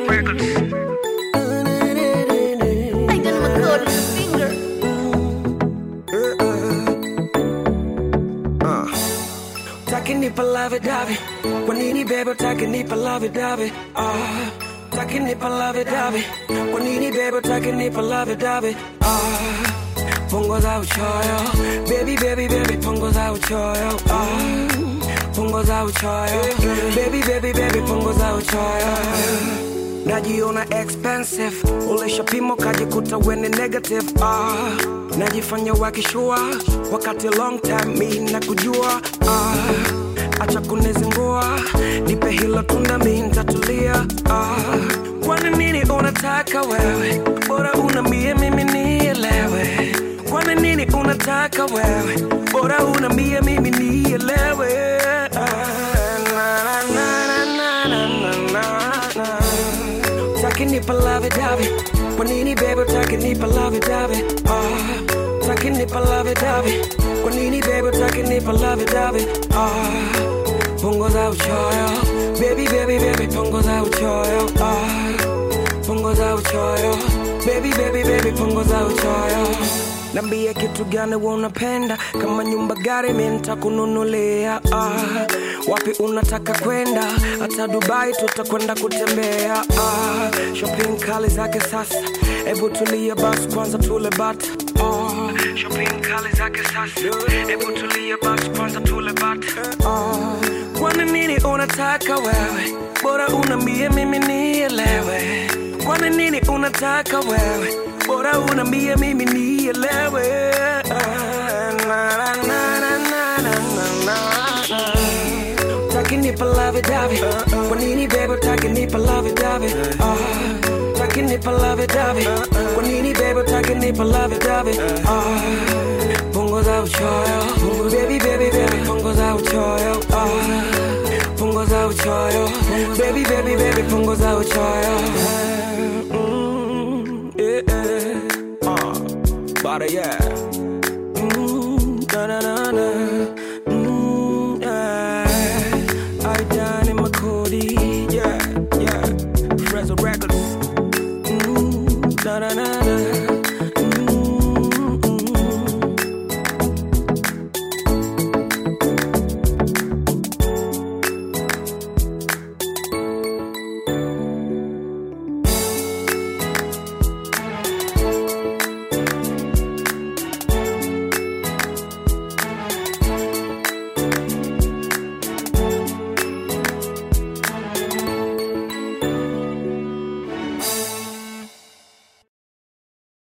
Records. Ain't gonna record with a finger. Takinipa love davi Kwa nini bebe takinipa love davi ah Takinipa love davi Kwa nini bebe takinipa love davi ah Punguza uchoyo Baby baby baby punguza uchoyo ah Punguza uchoyo Baby baby baby punguza uchoyo najiona expensive ulishapimo kajikuta weni negative ah. najifanya wakishua wakati long time mi na kujua ah. acha kunizingua nipe hilo tunda mi ntatulia ah. kwani nini unataka wewe bora unambie mimi nielewe kwani nini unataka wewe bora unambie mimi nielewe ah. na, na, na, na, na, na, na, na. Takinipa love davi Kwa nini baby takinipa love davi ah Takinipa love davi Kwa nini baby takinipa love davi ah Punguza uchoyo Baby baby baby punguza uchoyo ah Punguza uchoyo Baby baby baby punguza uchoyo Nambie kitu gani unapenda kama nyumba gari mi nitakununulia ah. Wapi unataka kwenda hata Dubai tutakwenda kutembea ah. Shopping kali zake sasa Ebu tulia basi kwanza tule bata ah. Shopping kali zake sasa Ebu tulia basi kwanza tule bata ah. Kwani nini unataka wewe bora unambie mimi nielewe Kwani nini unataka wewe bora unambie mimi nielewe Ah, na, na, na, na, na, na, na, na. Takinipa love davi Kwa nini baby takinipa love davi Ah, Takinipa love davi Kwa nini baby takinipa love davi Ah, Punguza uchoyo Baby baby baby punguza uchoyo Ah, Punguza uchoyo Baby baby baby punguza uchoyo Mm, yeah, yeah. Ah, Bada yeah Mm, na na na na Mm, yeah. I done in my Cody, yeah, yeah. Fresno Records. Mm, na na na